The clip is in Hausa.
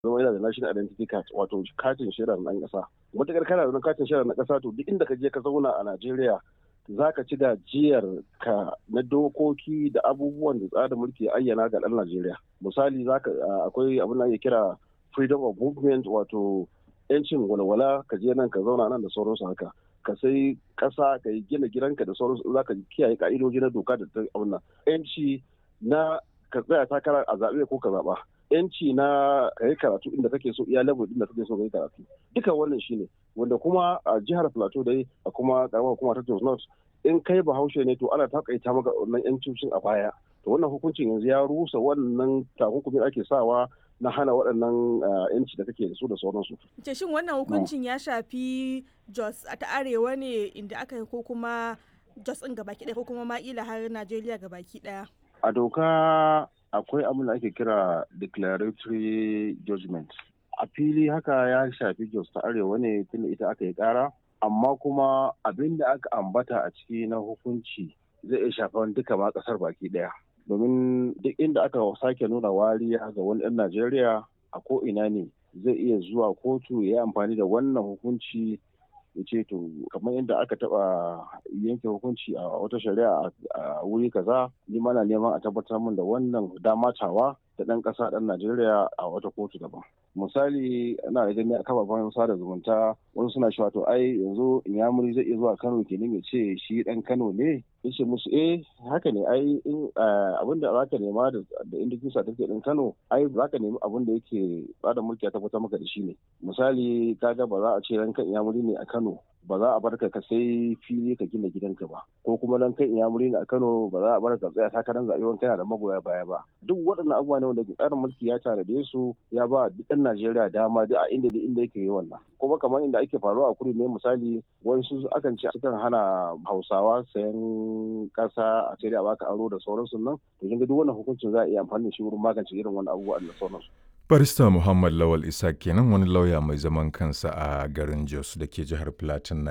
zama yana da national identity card wato katin shaidar ɗan ƙasa matuƙar kana da katin shaidar na ƙasa to duk inda ka je ka zauna a Najeriya za ka ci gajiyar ka na dokoki da abubuwan da tsarin mulki ya ayyana ga ɗan Najeriya misali akwai abin da ake kira freedom of movement wato yancin walwala ka je nan ka zauna nan da sauransu haka ka sai ƙasa ka yi gina gidanka da sauransu za ka kiyaye ka'idoji na doka da ta abin yanci na ka tsaya takara a zaɓe ko ka zaɓa yanci na ka yi karatu inda kake so iya level inda kake so ka yi karatu duka wannan shine wanda kuma a jihar plateau dai a kuma karamar kuma ta jos north in kai bahaushe ne to ana takaita maka wannan yancin a baya to wannan hukuncin yanzu ya rusa wannan takunkumin ake sawa na hana waɗannan yanci da kake da su da sauransu. Ce shin wannan hukuncin ya shafi Jos ta arewa ne inda aka yi ko kuma Jos ɗin gabaki ɗaya ko kuma ma'ila har Najeriya gabaki ɗaya? A doka akwai abin da ake kira declaratory judgment. A fili haka ya shafi Jos ta arewa ne tunda ita aka yi ƙara, amma kuma abin da aka ambata a ciki na hukunci zai iya shafan duka ma ƙasar baki ɗaya. domin duk inda aka sake nuna wariya ga wani ɗan Najeriya a ko ina ne zai iya zuwa kotu ya yi amfani da wannan hukunci ya ce to kamar inda aka taba yanke hukunci a wata shari'a a wuri kaza ni mana neman a tabbatar min da wannan damatawa da ɗan ƙasa ɗan Najeriya a wata kotu daban. Misali ana da gani a kafafen sada zumunta wasu suna cewa to ai yanzu Inyamuri zai iya zuwa Kano kenan ya ce shi ɗan Kano ne yace musu eh haka ne ai in abin da zaka nema da indikin certificate din Kano ai zaka nemi abin da yake bada mulki ya tabbatar maka da shi ne misali kaga ba za a ce ranka Inyamuri ne a Kano ba za a bar ka sai fili ka gina gidanka ba ko kuma dan kai Inyamuri ne a Kano ba za a bar ka tsaya takarar zaɓe wani kana da magoya baya ba duk waɗannan abubuwa ne wanda tsarin mulki ya tanade su ya ba duk ɗan Najeriya dama duk a inda da inda yake yi wannan kuma kamar inda ake faruwa a kudu ne misali wasu akan ce sukan hana Hausawa sayan kasa a sai da baka aro da sauransu nan to kin ga duk wannan hukuncin za a iya amfani da shi wurin magance irin wannan abubuwa da sauransu Barista Muhammad Lawal Isa kenan wani lauya mai zaman kansa a garin Jos da ke jihar Plateau